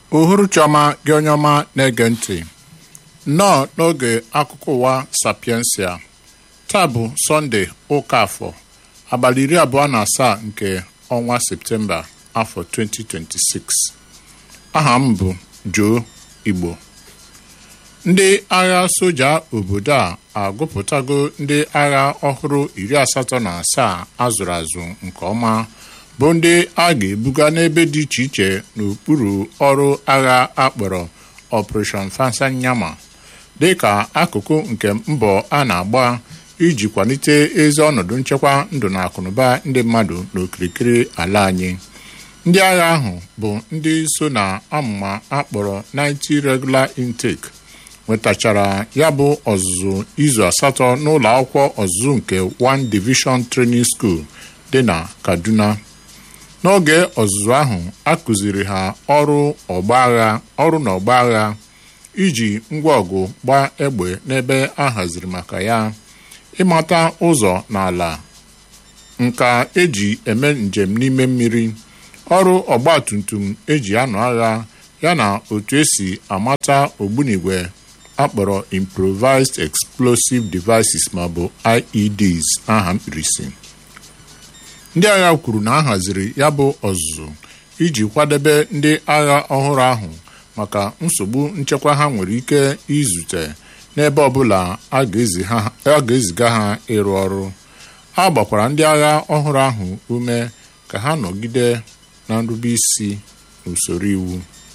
uhuruchiọma gị onye ọma na-ege ntị nnọọ n'oge akụkọ ụwa sapiensia taa bụ sọnde ụka afọ abalị iri abụọ na asaa nke ọnwa septemba afọ 2026 aha m bụ Joe Igbo ndị agha soja obodo a agụpụtago ndị agha ọhụrụ iri asatọ na asaa azụrụ azụ nke ọma bụ ndị a ga-ebuga n'ebe dị iche iche n'okpuru ọrụ agha akpọrọ Operation Fansanyama dị ka akụkụ nke mbọ a na-agba iji kwalite ezi ọnọdụ nchekwa ndụ na akụnụba ndị mmadụ n'okirikiri ala anyị ndị agha ahụ bụ ndị so na amụma akpọrọ 90 regular intake nwetachara ya bụ ọzụzụ izu asatọ n'ụlọ akwụkwọ ọzụzụ nke 1 Division Training School dị na Kaduna n'oge ọzụzụ ahụ a kụziri ha ọrụ ọgba agha ọrụ na ọgba agha iji ngwa ọgụ gbaa egbe n'ebe a haziri maka ya ịmata ụzọ n'ala nka eji eme njem n'ime mmiri ọrụ ọgba tum tum eji anụ agha yana otu esi amata ogbunigwe akpọrọ improvised explosive devices maọbụ IEDs aha mkpirisi ndị agha kwuru na a haziri ya bụ ọzụzụ iji kwadebe ndị agha ọhụrụ ahụ maka nsogbu nchekwa ha nwere ike izute n'ebe ọbụla a ga-eziga ha ịrụ ọrụ a gbakwara ndị agha ọhụrụ ahụ ume ka ha nọgide na nrube isi n'usoro iwu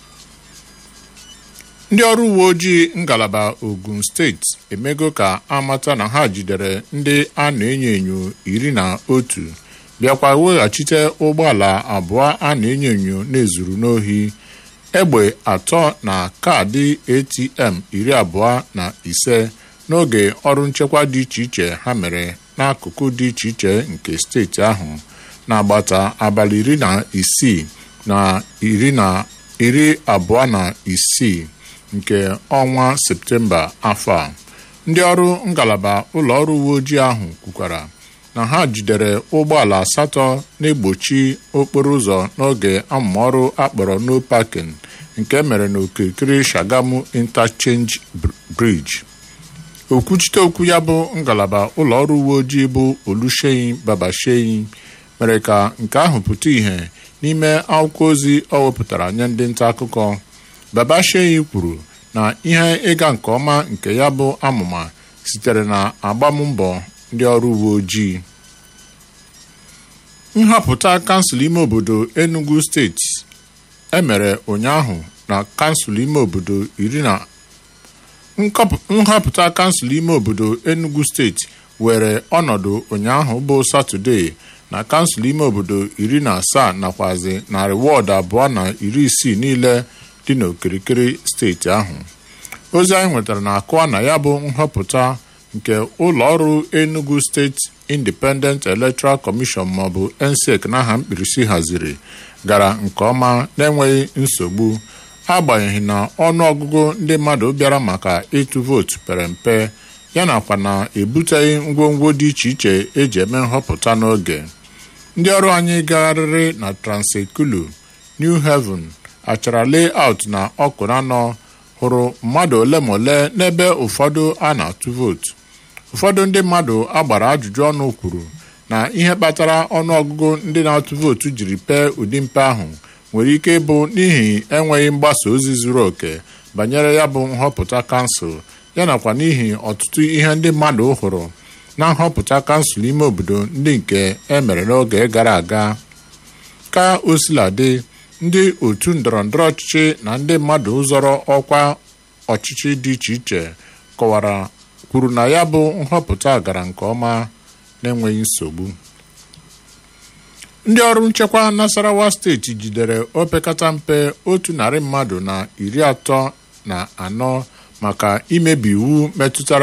ndị ọrụ uwe ojii ngalaba Ogun steeti emego ka amata na ha jidere ndị a na-enyo enyo iri na otu bịakwa weghachite ụgbọala abụọ a na-enyo enyo na-ezuru n'ohi egbe atọ na kaadị ATM iri abụọ na ise n'oge ọrụ nchekwa dị iche iche ha mere n'akụkụ dị iche iche nke steeti ahụ n'agbata abalị iri na isii na iri na iri abụọ na isii nke ọnwa septemba afọ a ndị ọrụ ngalaba ụlọ ọrụ uwe ojii ahụ kwukwara na ha jidere ụgbọala asatọ na-egbochi okporo ụzọ n'oge amụmọrụ akpọrọ no parking nke mere n'okirikiri Shagamu Interchange Bridge okwuchite okwu ya bụ ngalaba ụlọ ọrụ uwe ojii bụ Oluseyi Babasheyi mere ka nke ahụ pụta ìhè n'ime akwụkwọ ozi ọ wepụtara nye ndị nta akụkọ Babasheyi kwuru na ihe ịga nke ọma nke ya bụ amụma sitere na agbammbọ ndị ọrụ uwe ojii nhọpụta kansụl ime obodo Enugu steeti emere ụnyaahụ na kansụl ime obodo iri na nhọpụta kansụl ime obodo Enugu steeti were ọnọdụ ụnyaahụ bụ Satọde na kansụl ime obodo iri na asaa nakwazi narị wọọdụ abụọ na iri isii niile dị n'okirikiri steeti ahụ ozi anyị nwetara na-akọwa na ya bụ nhọpụta nke ụlọ ọrụ Enugu steeti Independent Electoral Commission maọbụ ENSEC n'aha mkpirisi haziri gara nke ọma n'enweghị nsogbu agbanyeghị na ọnụ ọgụgụ ndị mmadụ bịara maka ịtụ vootu pere mpe ya nakwa na-ebuteghị ngwongwo dị iche iche eji eme nhọpụta n'oge ndị ọrụ anyị gagharịrị na Transekulu New Haven achara layout na ọkụranọ hụrụ mmadụ ole ma ole n'ebe ụfọdụ a na-atụ vootu ụfọdụ ndị mmadụ agbara ajụjụ ọnụ kwuru na ihe kpatara ọnụọgụgụ ndị na-atụ vootu jiri pee ụdị mpe ahụ nwere ike ịbụ n'ihi enweghị mgbasa ozi zuru oke banyere ya bụ nhọpụta kansụl ya nakwa n'ihi ọtụtụ ihe ndị mmadụ hụrụ na nhọpụta kansụl ime obodo ndị nke emere n'oge gara aga ka o sila dị ndị otu ndọrọndọrọ ọchịchị na ndị mmadụ zọrọ ọkwa ọchịchị dị iche iche kọwara kwuru na ya bụ nhọpụta gara nke ọma na-enweghị nsogbu ndị ọrụ nchekwa Nasarawa steeti jidere opekata mpe otu narị mmadụ na iri atọ na anọ maka imebi iwu metụtara